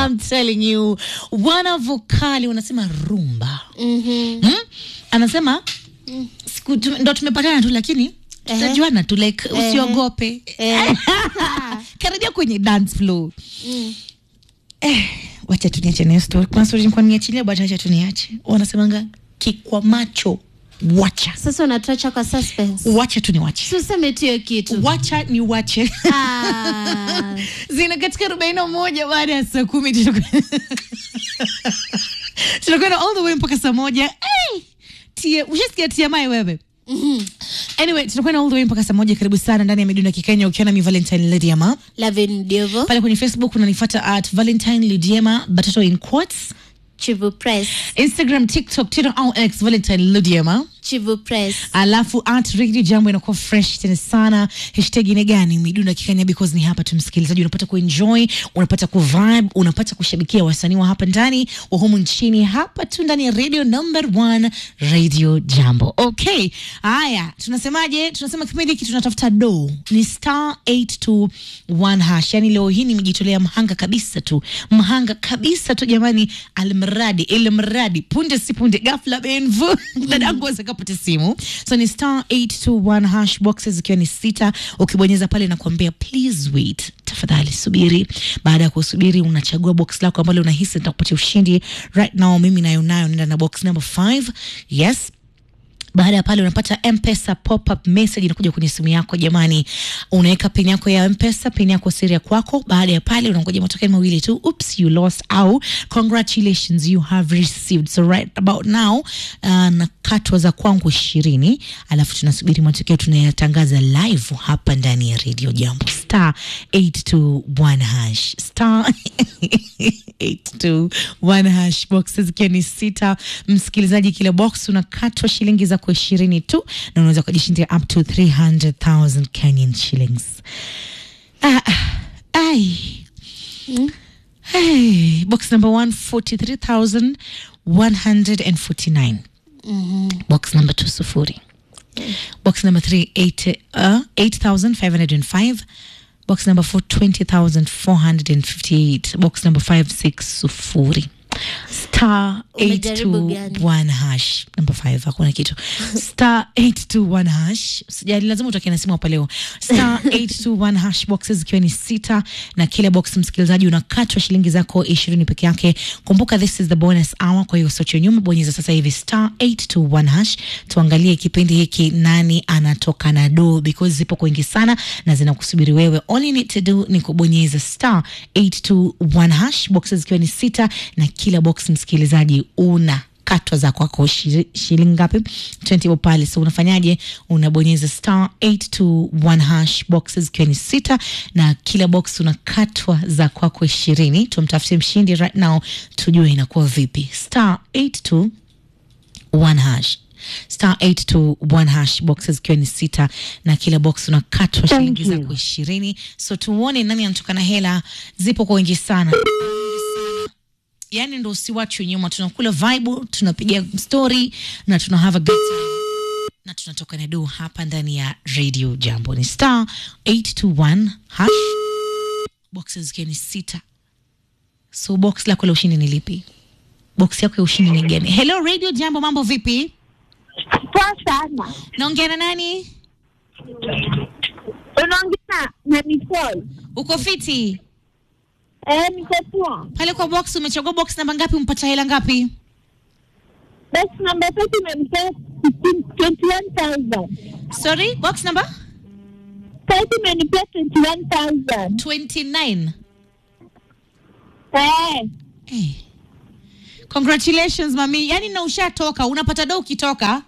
I'm telling you wana vokali wanasema rumba Mhm. hmm? anasema siku tume- ndo tumepatana tu lakini tutajuana tu like usiogope Eh. karibia kwenye dance floor Mm. eh, wacha tuniache nayo story kuna story nilikuwa niachilia but wacha tuniache wanasemanga kikwa macho wacha Sasa unatuacha kwa suspense. wacha tu niwache Si useme tu hiyo kitu. wacha ni wache Ah. zina katika arobaini na moja baada ya saa kumi tutakuwa- tutakwenda all the way mpaka saa moja hey! Tia- ushasikia tiamai wewe Mhm. anyway tutakwenda all the way mpaka saa moja karibu sana ndani ya miduna kikenya ukiona mi valentine lidiama Lavin Diovo, pale kwenye facebook unanifata at valentine lidiama batoto in quotes Chivu Press, instagram tiktok twitter au x valentine lidiama Chivu Press. alafu at radio jambo inakuwa fresh tena sana hashtag ni gani midunda kikenya because ni hapa tu msikilizaji unapata kuenjoy unapata kuvibe unapata kushabikia wasanii wa hapa ndani wa humu nchini hapa tu ndani ya radio number one radio jambo okay haya tunasemaje tunasema kipindi hiki tunatafuta do ni star 821 hash yani leo hii nimejitolea mhanga kabisa tu mhanga kabisa tu jamani almradi ilmradi punde si punde gafla benvu dadangu akapata simu so ni star 821 hash boxes zikiwa ni sita ukibonyeza pale nakuambia please wait tafadhali subiri baada ya kusubiri unachagua box lako ambalo unahisi nitakupatia ushindi right now mimi nayo nayo nenda na box number 5 yes baada ya pale unapata mpesa pop-up message inakuja kwenye simu yako jamani unaweka pin yako ya mpesa pin yako siri ya kwako baada ya pale unangoja matokeo mawili tu oops you lost au congratulations you have received so right about now uh, na katwa za kwangu ishirini alafu tunasubiri matokeo tunayatangaza live hapa ndani ya radio jambo star 821 hash star 821 hash boxes zikiwa ni sita msikilizaji kila box unakatwa shilingi zako ishirini tu na unaweza kujishindia up to 300000 kenyan shillings ah, ah, ai Hey, box number 143149 box number 2 sufuri box number 3 eight, uh, 8505 box number 4 20458 box number 5 6 sufuri star Umejaribu gani? 821 hash number 5 hakuna kitu star 821 hash sijali lazima utoke na simu hapa leo star 821 hash boxes ikiwa ni sita na kila box msikilizaji unakatwa shilingi zako ishirini peke yake kumbuka this is the bonus hour kwa hiyo socho nyuma bonyeza sasa hivi star 821 hash tuangalie kipindi hiki nani anatoka na do because zipo kwingi sana na zinakusubiri wewe all you need to do ni kubonyeza star 821 hash boxes ikiwa ni sita na kila box msikilizaji una katwa za kwako shiri- shilingi ngapi 20 bob pale so unafanyaje unabonyeza star 821 hash boxes ikiwa ni sita na kila box unakatwa za kwako ishirini tumtafutie mshindi right now tujue inakuwa vipi star 82 one hash star 821 hash boxes ikiwa ni sita na kila box unakatwa shilingi zako ishirini so tuone nani anatoka na hela zipo kwa wengi sana yani ndo usiwachwe nyuma tunakula vibe tunapiga story na tuna have a good time na tunatoka na do hapa ndani ya radio jambo ni star 821 hash boxes zikiwa ni sita so box lako la ushindi ni lipi box yako ya ushindi ni gani hello radio jambo mambo vipi Poa sana. naongea na nani Unaongea na Nicole. uko fiti Eh, niko poa. pale kwa box umechagua box namba ngapi umpata hela ngapi Basi namba tatu imenipea 21,000. sorry box number Tatu imenipea 21,000. 29 Eh, hey. congratulations mami yani na ushatoka unapata do ukitoka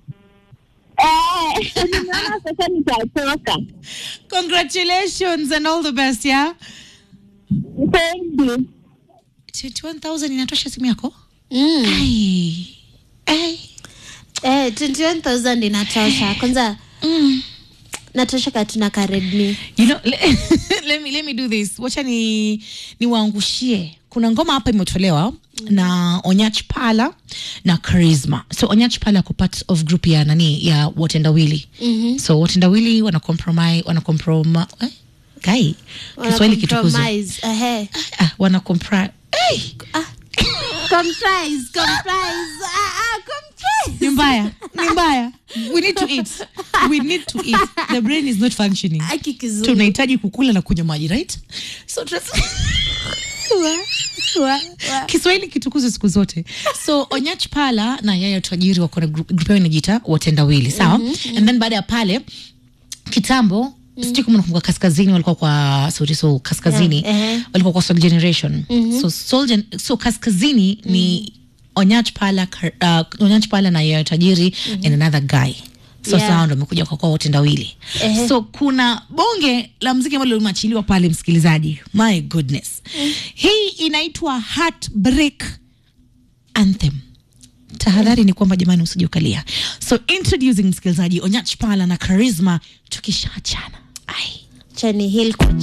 eh, nimeona sasa nitatoka. congratulations and all the best yeah Thank you. 21000 inatosha simu yako Mm. Ai. Ai. Eh, 21,000 inatosha. Kwanza Mm. natosha katuna ka Redmi. you know le, let, me, let me do this wacha ni niwaangushie kuna ngoma hapa imetolewa na onyach pala na charisma so onyach pala ako part of group ya nani ya watendawili Mhm. so watendawili wana compromise wana comproma eh? kai Wana kiswahili kitukuzo compromise. Ehe. ah, wana compri Ai, Comprise, comprise. Ah, ah, comprise. ni mbaya ni mbaya we need to eat we need to eat the brain is not functioning Aki kizungu. tunahitaji kukula na kunywa maji right so tunas- Wa- wa- wa. kiswahili kitukuzwe siku zote so onyach pala na yaya tajiri wako na group group yao inajiita watendawili sawa and then baada ya pale kitambo sijui kama nakumbuka kaskazini walikuwa kwa sorry so kaskazini Yeah, ehe. walikuwa kwa soul generation so, soul gen, so kaskazini ni onyach pala Kar- uh, onyach pala na yaya tajiri and another guy so Yeah. yeah. ndo amekuja kwa kwa watendawili Ehe. so kuna bonge la mziki ambalo limeachiliwa pale msikilizaji my goodness hii inaitwa heartbreak anthem tahadhari ni kwamba jamani usije ukalia so introducing msikilizaji onyach pala na charisma tukishaachana ai Chani Hill kwa